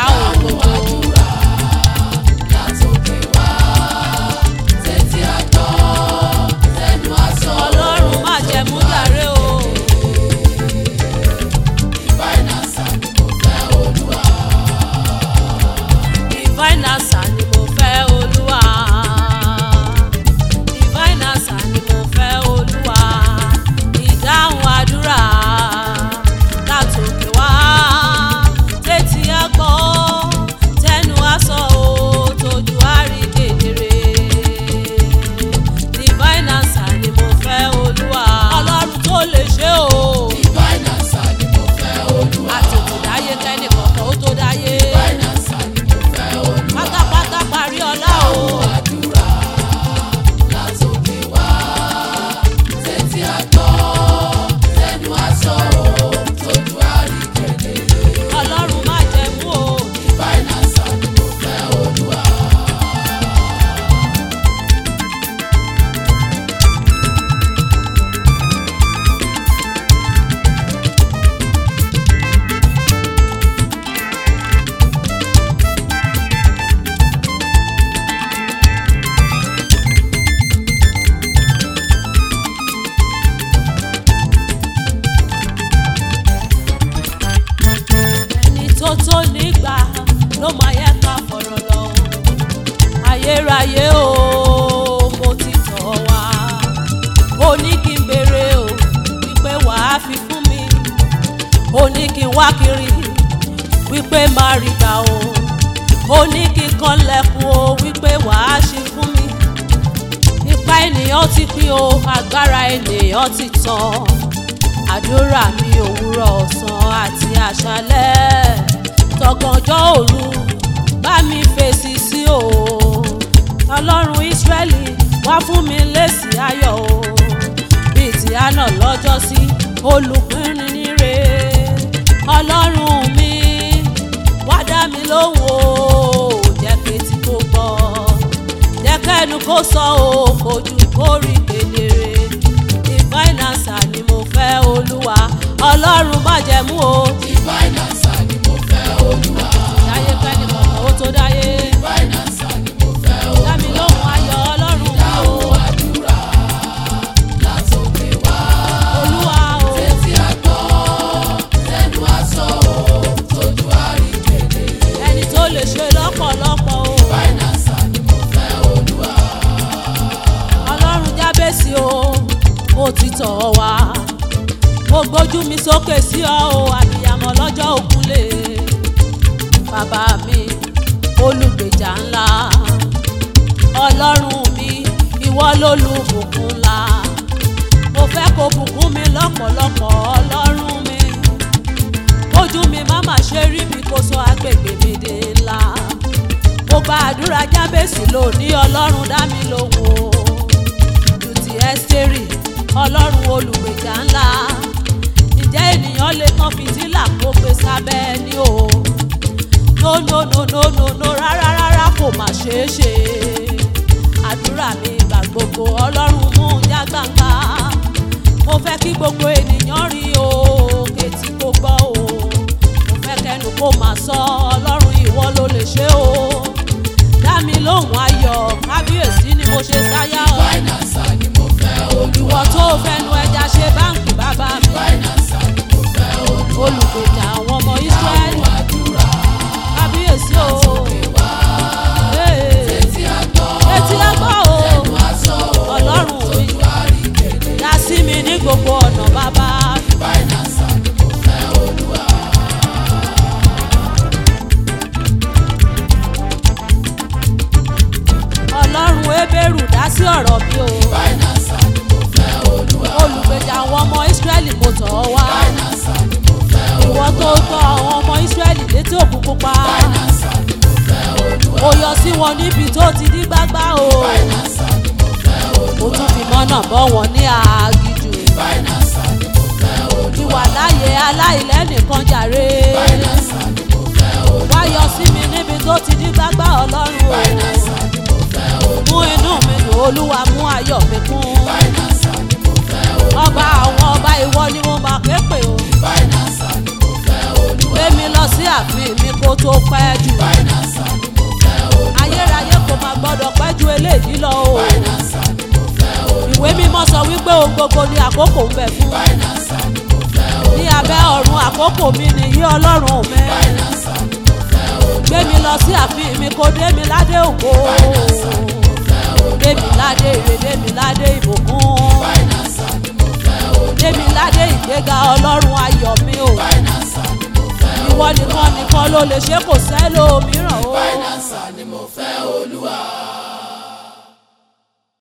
òdodo. ọlọ́run má jẹ́ mú jàre o. divine answer ni mo fẹ́ olúwa. divine answer ni mo fẹ́ olúwa. ìdáhùn àdúrà látòkè wá. tètè á gbọ́ tẹnu á sọ ò tójú á rí kedere. divine answer ni mo fẹ́ olúwa. ọlọ́run tó lè ṣe o. àtètè dáyé kẹ́ni kọ̀ọ̀kan ó tó dáyé. pátápátá parí ọlá o. ọlọ́run má jẹ́ mú o. ẹni tó tó nígbà ló máa yẹ ká fọ̀rọ̀ lọ. ayérayé o mo ti tọ̀ wá. ó ní kí n béèrè o wípé wàá fi fún mi. ó ní kí n wá kiri wípé máa rí gbà o. ó ní kí n kanlẹ̀kùn o wípé wàá ṣe fún mi. ipa ènìyàn ti pín o agbára ènìyàn ti tán àdúrà mi òwúrọ̀ ọ̀sán àti àṣálẹ́ tọ̀gànjọ́ òru bá mi fèsì sí o ọlọ́run ìsírẹ́lì wá fún mi lésì ayọ̀ o bíi ti àná lọ́jọ́ sí olùpínrin níre ọlọ́run mi wá dá mi lóhùn o jẹ́ kétí kó gbọ́ jẹ́ kẹ́nu kó sọ o kojú kó rí kedere divine answer ni mo fẹ́ olúwa ọlọ́run má jẹ́ mú o. dáyé kẹ́ni kọ̀ọ̀kan ó tó dáyé. dámi lóhùn ayọ̀ ọlọ́run mi o. olúwa o. ẹni tó lè ṣe lọ́pọ̀lọpọ̀ o. ọlọ́run jábèsì o ó ti tọ̀ ọ́ wá mo gbójú mi sókè sí ọ o àbíyamọ lọ́jọ́ òkúlé bàbá mi olùgbèjà ńlá ọlọ́run mi ìwọ lólùbùkún ńlá mo fẹ́ kó bùkún mi lọ́pọ̀lọpọ̀ ọlọ́run mi ojú mi má má ṣe rí mi kó sọ agbègbè mi di ńlá mo gba àdúrà jábèsì lónìí ọlọ́run dá mi lóhùn o ju ti ẹ́sítérì ọlọ́run olùgbèjà ńlá ǹjẹ́ ènìyàn lè kan fìtílà kó gbé sábẹ́ ẹni o no no no no no no rárá rárá kò má ṣeé ṣe àdúrà mi ìgbà gbogbo ọlọ́run mú un já gbangba mo fẹ́ kí gbogbo ènìyàn rí o kétí kó gbọ́ o mo fẹ́ kẹ́nu kó máa sọ ọlọ́run ìwọ ló lè ṣe o dá mi lóhùn ayọ̀ kábíyèsí ni mo ṣe sáyà ọ́ ìwọ tó fẹnu ẹja ṣe báǹkì bàbá mi olùgbèjà àwọn ọmọ israẹli kábíyèsí o Ee. etí ẹgbọ́ o ọlọ́run mi dá sí mi ní gbogbo ọ̀nà bàbá ọlọ́run ebéèrú dá sí ọ̀rọ̀ mi o olùgbèjà àwọn ọmọ israẹli mo tọ̀ ọ́ wá ìwọ tó tọ́ àwọn ọmọ israẹli létí òkun pupa ó yọ sí wọn níbi tó ti ní gbágbá o ó tún fi mọ́nà bọ́ wọn ní àgìjù ìwà láàyè aláìlẹ́nìkan jàre wá yọ sí mi níbi tó ti ní gbágbá ọlọ́run o mú inú mi dùn olúwa mú ayọ̀ mi kún ọba àwọn ọba ìwọ ni mo máa ké pè o gbé mi lọ sí ààfin mi kó kó tó pẹ́ jù ayérayé kò máa gbọ́dọ̀ pẹ́ ju eléyìí lọ o ìwé mímọ́ sọ wípé ohun gbogbo ni àkókò ń bẹ fún ní abẹ́ ọ̀run àkókò mi nìyí ọlọ́run mi gbé mi lọ sí ààfin mi kó dé mi ládé ògo dé mi ládé ire dé mi ládé ìbùkún dé mi ládé ìgbéga ọlọ́run ayọ̀ mi o ìwọ nìkan nìkan ló lè ṣe kò sẹ́lòmíràn o.